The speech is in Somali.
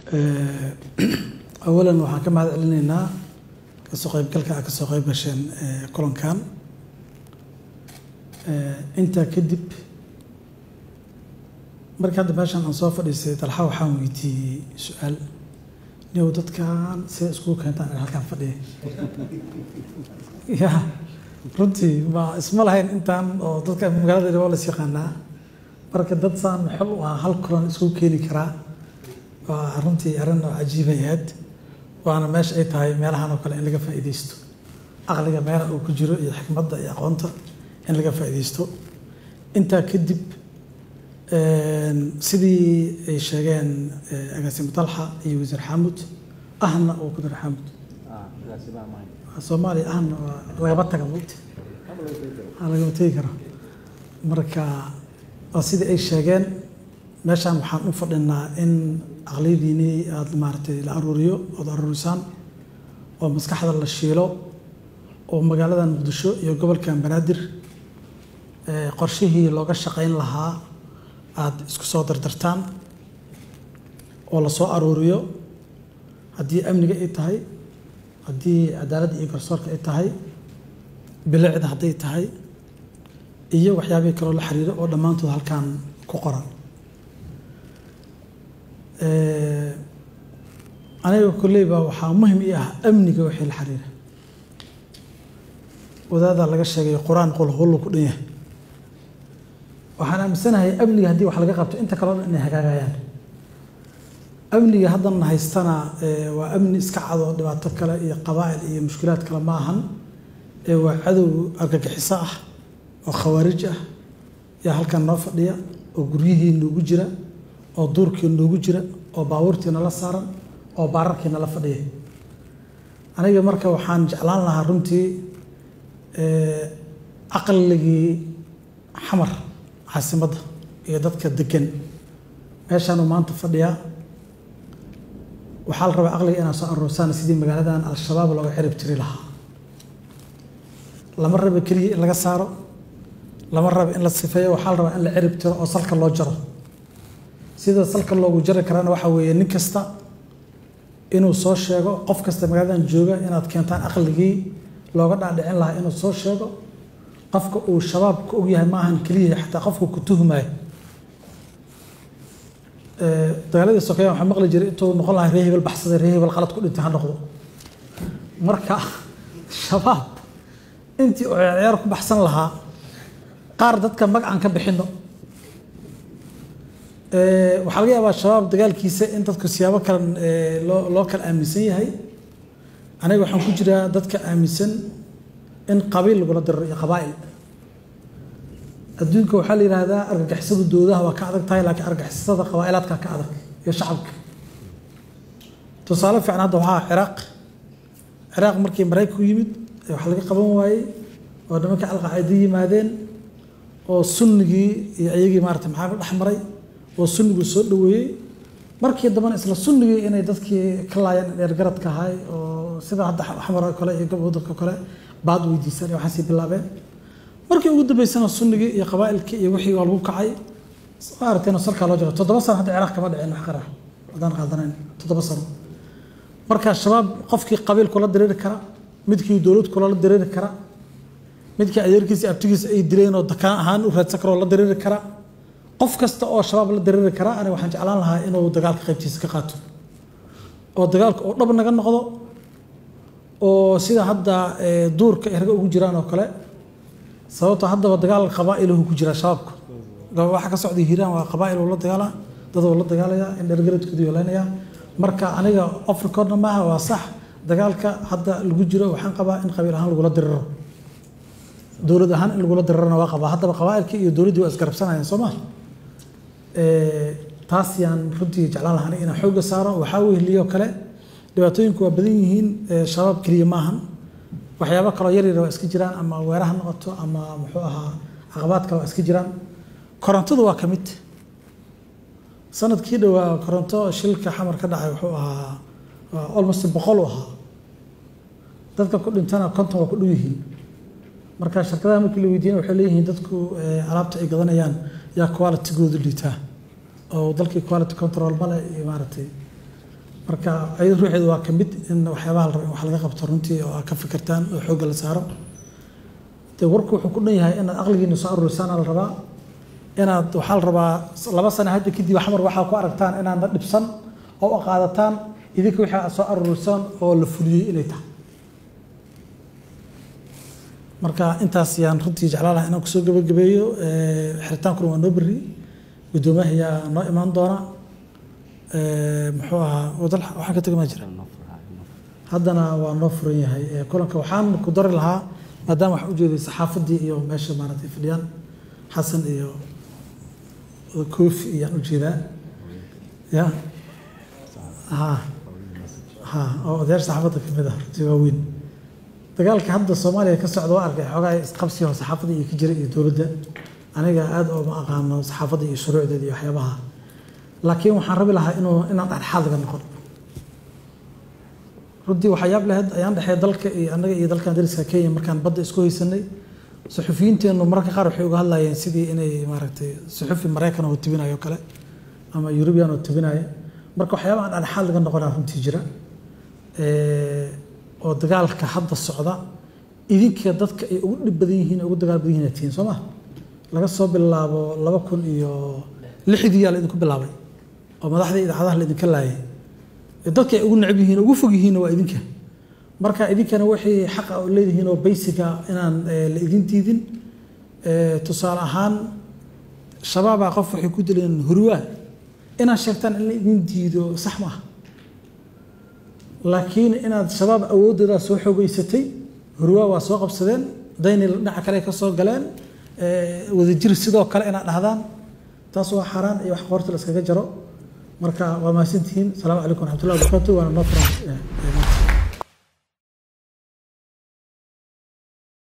awalan waxaan ka mahad celinaynaa kasoo qaybgalka aad kasoo qayb gasheen kulankan intaa kadib markii hadda meeshan aan soo fadhiistay dalxa waxaan weydiiyey su-aal niyow dadkan sida iskugu keentaan in halkaan fadhiya ya runtii ma isma lahayn intaan oo dadka magaalada waa las yaqaanaa marka dad saan xol u ah hal kulan iskugu keeni karaa waa runtii arrin oo cajiibay ahayd waana meesha ay tahay meelahan oo kale in laga faa'iidaysto aqliga meela uu ku jiro iyo xikmadda iyo aqoonta in laga faa'iidaysto intaa kadib sidii ay sheegeen agaasimo dalxa iyo wasiir xaamud ahna oo kudir xaamud soomaaliya ahna lagama taga mogta lagama tegi karo marka waa sidii ay sheegeen meeshaan waxaan u fadhinaa in aqliyadiini aada maaragtay la aruuriyo ood aruurisaan oo maskaxda la shiilo oo magaalada muqdisho iyo gobolkan banaadir qorshihii looga shaqayn lahaa aada isku soo dardartaan oo la soo aruuriyo haddii amniga ay tahay haddii cadaaladda iyo garsoorka ay tahay bilicda hadday tahay iyo waxyaabihii kaloo la xiriiro oo dhammaantood halkan ku qoran aniga kolleyba waxaa muhim ii ah amniga wixii la xiriira wadaadaa laga sheegay qur-aan qolhollo ku dhan yahay waxaan aaminsanahay amniga haddii wax laga qabto inta kaleo dhan inay hagaagayaan amniga haddana haystana waa amni iska cado dhibaato kale iyo qabaa'il iyo mushkilaad kale ma ahan waa cadow argagixiso ah oo khawaarij ah yaa halkan noo fadhiya oo guryihii noogu jira oo duurkii noogu jira oo baabuurtii nala saaran oo baararkii nala fadhiya aniga marka waxaan jeclaan lahaa runtii caqligii xamar caasimadda iyo dadka degan meeshaanuu maanta fadhiyaa waxaa la rabaa caqliga inaan soo aroosaan sidii magaaladan al-shabaab looga cirib tiri lahaa lama raba keliya in laga saaro lama raba in la sifeeyo waxaa la rabaa in la cirib tiro oo salka loo jaro sida salka loogu jari karaana waxaa weeye nin kasta inuu soo sheego qof kasta magaaladan jooga inaad keentaan aqligii looga dhaadhicin lahaa inuu soo sheego qofka uu shabaab ka ogyahay maahan keliya xataa qofka ku tuhmayo dagaaladii sokeya waxaa maqli jiray intuu noqon lahaa ree hebel baxsaday ree hebel qalad ku dhintay ha noqdo marka shabaab intii oo ciyaar ku baxsan lahaa qaar dadka mag aan ka bixino waxaa laga yaabaa shabaab dagaalkiisa in dadku siyaabo kale loo loo kala aaminsan yahay aniga waxaan ku jiraa dadka aaminsan in qabiil lagula diriro iyo qabaa'il adduunka waxaa la yidhaahdaa argagixisada doodaha waa ka adag tahay laakiin argagixisada qabaa'ilaadka ka adag iyo shacabka tusaale fiican hadda waxaa ciraaq ciraaq markii maraykanku yimid wax laga qaban waayey oo nimanka alqaacida yimaadeen oo sunnigii iyo iyagii maarata maxaa ku dhex maray oo sunnigu soo dhaweeyey markii dambana isla sunnigii inay dadkii ka laayeen dheergaradka ahay oo sida hadda xamar oo kale iyo gobolka kale baad weydiisaan iyo waxaasii bilaabeen markii ugu dambeysana sunnigii iyo qabaa'ilkii iyo wixii waa lagu kacay maaragtayna salkaa loo jiro toddoba sano hadda ciraaq kama dhicin wax qara haddaan qaadanayn toddoba sano marka shabaab qofkii qabiil kula diriiri kara midkii dowlad kula diriiri kara midkii adeerkiisa abtigiisa ay dileen oo dakaan ahaan u raadsan karoo la diriiri kara qof kasta oo shabaab la diriiri kara aniga waxaan jeclaan lahaa inuu dagaalka qaybtiisa ka qaato oo dagaalka oo dhab naga noqdo oo sida hadda duurka ay raga ugu jiraan oo kale sababtoo haddaba dagaal qabaa'iluhu ku jira shabaabka waxa ka socda hiiraan waa qabaa'il uu la dagaalaa dad uu la dagaalaya in dhergaradkoodu yeelanaya marka aniga afrikoodna maaha waa sax dagaalka hadda lagu jiro waxaan qabaa in qabiil ahaan lagula diriro dowlad ahaan in lagula dirirana waa qabaa haddaba qabaa'ilkii iyo dowladdii waa isgarabsanayaan soo maa taas yaan runtii jeclaan lahaa inaan xoogga saaro waxaa wehliyoo kale dhibaatooyinku waa badan yihiin shabaab keliya maahan waxyaabo kaloo yaryar waa iska jiraan ama weeraha noqoto ama muxuu ahaa caqabaad kale waa iska jiraan korontadu waa ka mid sanadkii dhowaa koronto shilka xamar ka dhacay wuxuu ahaa almost boqol u ahaa dadka ku dhintana konton waa ku dhow yihiin marka shirkadaha markii la weydiiyana waxay leeyihiin dadku alaabta ay gadanayaan yaa qualitygoodu liitaa oo dalkii quality control male iyo maaragtay marka ayada ruuxeedu waa ka mid in waxyaabaha la rabo in wax laga qabto runtii oo aad ka fikirtaan oo xoogga la saaro dee warku wuxuu ku dhan yahay inaad aqligiina soo aruurisaana la rabaa inaad waxaa la rabaa laba sano hadda kadib xamar waxaa ku aragtaan inaadna dhibsan oo u qaadataan idinka wixii aad soo aruurisaan oo la fuliyey inay tahay marka intaas yaan runtii jeclaan lahaa inaan kusoo gabagabeeyo xiritaankuna waa noo berri guddoomiyaha ayaa noo imaan doona muxuu ahaa wadal waxaan ka tegmaa jira haddana waa noo furan yahay kulanka waxaan ku dari lahaa maadaama waxaan ujeeday saxaafaddii iyo meesha maaragtay fadhiyaan xasan iyo koofi iyaan ujeedaa ya ha ha oo odayaasha saxaafadda ka mid ah runtii waa weyn dagaalka hadda soomaaliya ka socda waa arkay xoogaa isqabsi oo saxaafadda iyo ka jira iyo dowladda aniga aad ooma aqaano saxaafadda iyo shuruucdeeda iyo waxyaabaha laakiin waxaan rabi lahaa inuu inaan dhexdhexaad laga noqon runtii waxaa yaab lahayd ayaan dhexee dalka iyo annaga iyo dalkan dariska kenya markaan badda isku haysanay suxufiyiinteennu mararka qaar waxay uga hadlayeen sidii inay maaragtay suxufi maraykan oo tibinayo kale ama yurubiyan oo tibinaya marka waxyaabaha aan dhexdhexaad laga noqonaa runtii jira oo dagaalka hadda socda idinka dadka ay ugu dhib badan yihiin ugu dagaal badan yihiin tihiin soo ma laga soo bilaabo laba kun iyo lixdii yaa la idinku bilaabay oo madaxda idaacadaha la idinka laayay dadka ay ugu necab yihiin ugu fog yihiin waa idinka marka idinkana wixii xaqa oo leedihiin oo baysiga inaan la idin diidin tusaale ahaan shabaabaa qof waxay ku dileen hurwaa inaad sheegtaan in la idin diido sax maaha laakiin inaad shabaab awoodoodaa soo xoogeysatay hurwaa waa soo qabsadeen dayni dhinaca kale ka soo galeen wadajir sidoo kale inaad dhahdaan taas waa xaaraan iyo wax qoorta la iskaga jaro marka waa mahadsantihiin asalaamu calaykum waraxmatullahi wabarakatu waana noo furan